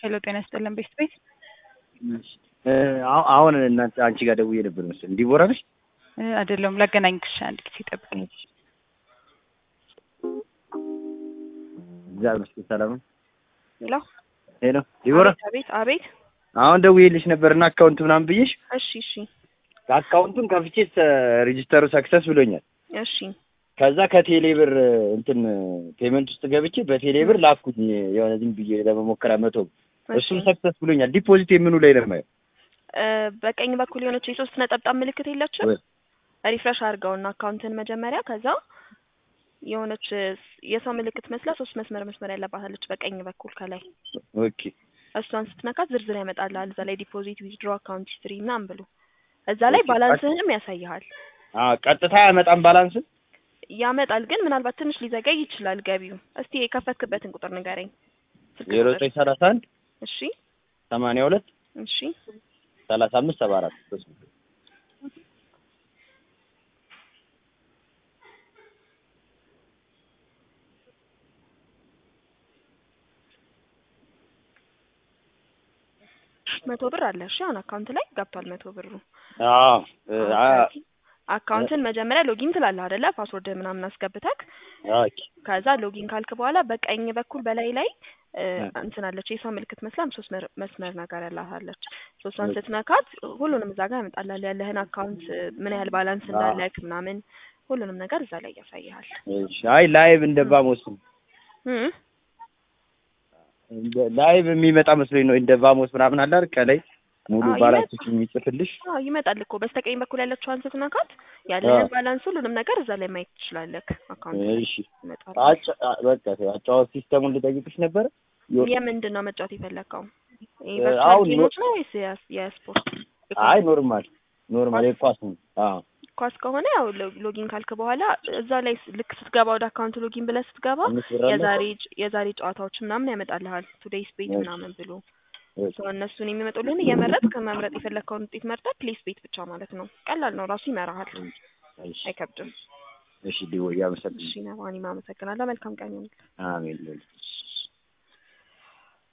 ሄሎ ጤና ይስጥልን ቤስት ቤት አሁን እናንተ አንቺ ጋር ደውዬ ነበር መሰለኝ። ዲቦራ ነሽ? አይደለም ላገናኝሽ፣ አንድ ጊዜ ጠብቀኝ። እግዚአብሔር ይመስገን ሰላም ነው። ሄሎ ሄሎ ዲቦራ፣ አቤት አቤት። አሁን ደውዬልሽ ነበርና አካውንት ምናምን ብዬሽ እሺ እሺ አካውንቱን ከፍቼ ሬጂስተሩ ሰክሰስ ብሎኛል። እሺ ከዛ ከቴሌ ብር እንትን ፔመንት ውስጥ ገብቼ በቴሌ ብር ላኩኝ የሆነ ዝም ብዬ ለመሞከራ መቶ እሱም ሰክሰስ ብሎኛል። ዲፖዚት የምኑ ላይ ነው የማየው? እ በቀኝ በኩል የሆነች የሶስት ነጠብጣብ ምልክት የለችም? ሪፍሬሽ አድርገውና አካውንትን መጀመሪያ ከዛ የሆነች የሰው ምልክት መስላ ሶስት መስመር መስመር ያለባታለች በቀኝ በኩል ከላይ ኦኬ እሷን ስትነካት ዝርዝር ያመጣልሃል። እዛ ላይ ዲፖዚት ዊዝድሮ አካውንት ሂስትሪ ምናምን ብሎ እዛ ላይ ባላንስህንም ያሳይሃል። አ ቀጥታ ያመጣም ባላንስን ያመጣል ግን ምናልባት ትንሽ ሊዘገይ ይችላል ገቢው። እስቲ የከፈትክበትን ቁጥር ንገረኝ። ስልክ ዜሮ ቁጥር። ዘጠኝ ሰላሳ አንድ እሺ ሰማንያ ሁለት እሺ ሰላሳ አምስት ሰባ አራት መቶ ብር አለ። እሺ አሁን አካውንት ላይ ገብቷል መቶ ብሩ። አዎ አ አካውንትን መጀመሪያ ሎጊን ትላለህ አይደለ? ፓስወርድ ምናምን አስገብተክ ኦኬ ከዛ ሎጊን ካልክ በኋላ በቀኝ በኩል በላይ ላይ እ እንትን አለች የሰው ምልክት መስላም ሶስት መር- መስመር ነገር ያላታለች። ሶስቷን ስትነካት ሁሉንም እዛ ጋር ያመጣልሃል። ያለህን አካውንት ምን ያህል ባላንስ እንዳለክ ምናምን ሁሉንም ነገር እዛ ላይ ያሳይሃል። እሺ አይ ላይቭ እንደ ቫሞስ እ እንደ ላይቭ የሚመጣ መስሎኝ ነው። እንደ ቫሞስ ምናምን አለ አይደል? ከላይ ሙሉ አዎ፣ ባላንሶች የሚጽፍልሽ አዎ ይመጣል እኮ በስተቀኝ በኩል ያለችዋን ስትነካት ያለህን አዎ። ባላንስ ሁሉንም ነገር እዛ ላይ ማየት ትችላለህ። አካውንት ላይ እሺ ይመጣል። አጫ አ- በቃ አጫዋወት ሲስተሙን ልጠይቅሽ ነበረ። ዮ- የምንድን ነው መጫወት የፈለግከው? እ ቨርቹዋል አሁን ጌሞች ነው ወይስ የስ- የስፖርት? አይ ኖርማል ኖርማል የኳስ ነው። አዎ ኳስ ከሆነ ያው ሎ- ሎጊን ካልክ በኋላ እዛ ላይ ስ- ልክ ስትገባ ወደ አካውንት ሎጊን ብለህ ስትገባ አምስት ብር አለ? የዛሬ ጭ- የዛሬ ጨዋታዎች ምናምን ያመጣልሃል። ቱዴይስ ቤት እሺ። ምናምን ብሎ እሺ። ሰው እነሱን የሚመጡልህን እየመረጥክ መምረጥ የፈለግከውን ውጤት መርጠህ ፕሌስ ቤት ብቻ ማለት ነው። ቀላል ነው፣ ራሱ ይመራሃል። እሺ አይከብድም። እሺ ዲቦ እያመሰግን እሺ ነባኒ፣ አመሰግናለሁ። መልካም ቀን ይሁንልህ። አሜን